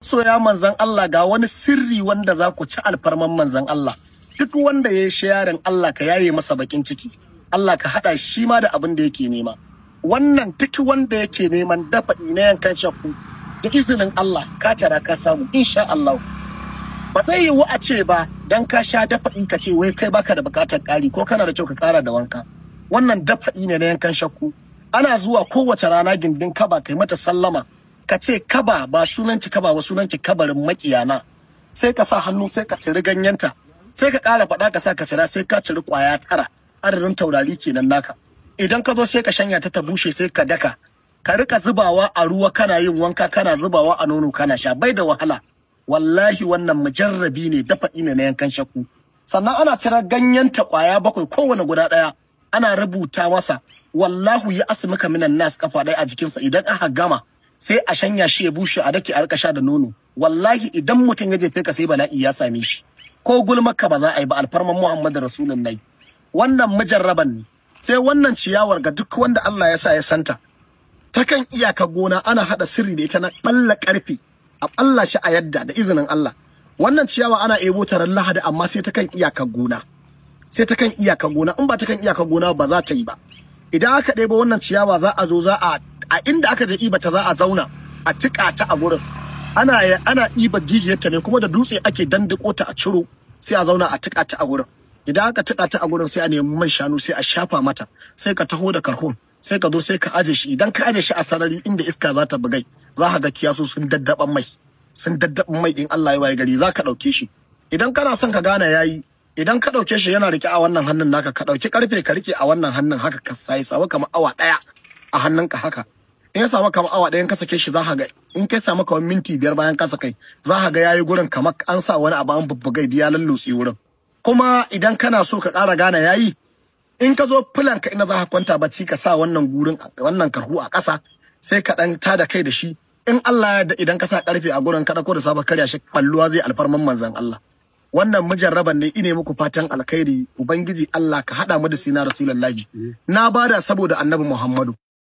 masoya manzan Allah ga wani sirri wanda za ku ci alfarman manzan Allah duk wanda ya yi shayarin Allah ka yaye masa bakin ciki Allah ka haɗa shi ma da abin da yake nema wannan duk wanda yake neman dafa na yankan shakku da izinin Allah ka tara ka samu insha Allah ba zai yiwu a ce ba dan ka sha dafa'i ka ce wai kai baka da bukatar ƙari ko kana da kyau ka ƙara da wanka wannan dafa'i ne na yankan shakku ana zuwa kowace rana gindin kaba kai mata sallama ka ce kaba ba sunanki kaba ba sunanki kabarin makiyana sai ka sa hannu sai ka ciri ganyenta sai ka ƙara faɗa ka sa ka cira sai ka ciri ƙwaya tara adadin taurari kenan naka idan ka zo sai ka shanya ta ta bushe sai ka daka ka rika zubawa a ruwa kana yin wanka kana zubawa a nono kana sha bai da wahala wallahi wannan mujarrabi ne dafa ne na yankan shakku sannan ana cire ganyenta ƙwaya bakwai kowane guda ɗaya ana rubuta masa wallahu ya asmaka minan nas kafa ɗaya a jikinsa idan aka gama sai a shanya shi ya bushe a dake a rika sha da nono wallahi idan mutum ya jefe ka sai bala'i ya same shi ko gulmaka ba za a yi ba alfarman muhammadu rasulullahi wannan mujarraban ne sai wannan ciyawar ga duk wanda Allah ya sa ya santa ta kan iyaka gona ana hada sirri da ita na balla karfe a balla shi a yadda da izinin Allah wannan ciyawa ana ebo ta ran lahadi amma sai ta kan iyaka gona sai ta kan iyaka gona in ba ta kan iyaka gona ba za ta yi ba idan aka ɗebo wannan ciyawa za a zo za a a inda aka je iba ta za a zauna a tika ta a gurin ana ana iba jijiyarta ne kuma da dutse ake dandiko ta a ciro sai a zauna a tika ta a gurin idan aka tika ta a gurin sai a nemi man shanu sai a shafa mata sai ka taho da karhun sai ka zo sai ka aje shi idan ka aje shi a sarari inda iska za ta bugai za ka ga kiyasu sun daddaban mai sun daddaban mai in Allah ya waye gari za ka ɗauke shi idan kana son ka gane yayi idan ka ɗauke shi yana rike a wannan hannun naka ka ɗauki karfe ka rike a wannan hannun haka ka sai sawa kamar awa ɗaya a hannunka haka in ya samu kamar awa ɗayan ka sake shi za ka ga in kai samu kamar minti biyar bayan ka kai za ka ga yayi gurin kamar an sa wani abu an bubbugai ya lallutse wurin kuma idan kana so ka ƙara gane yayi in ka zo filan ka ina za ka kwanta bacci ka sa wannan gurin wannan karhu a ƙasa sai ka ɗan tada kai da shi in Allah ya da idan ka sa ƙarfe a gurin ka ɗauko da sabon karya shi balluwa zai alfarman manzan Allah wannan mujarraban ne ine muku fatan alkhairi ubangiji Allah ka haɗa mu da sina rasulullahi na bada saboda annabi Muhammadu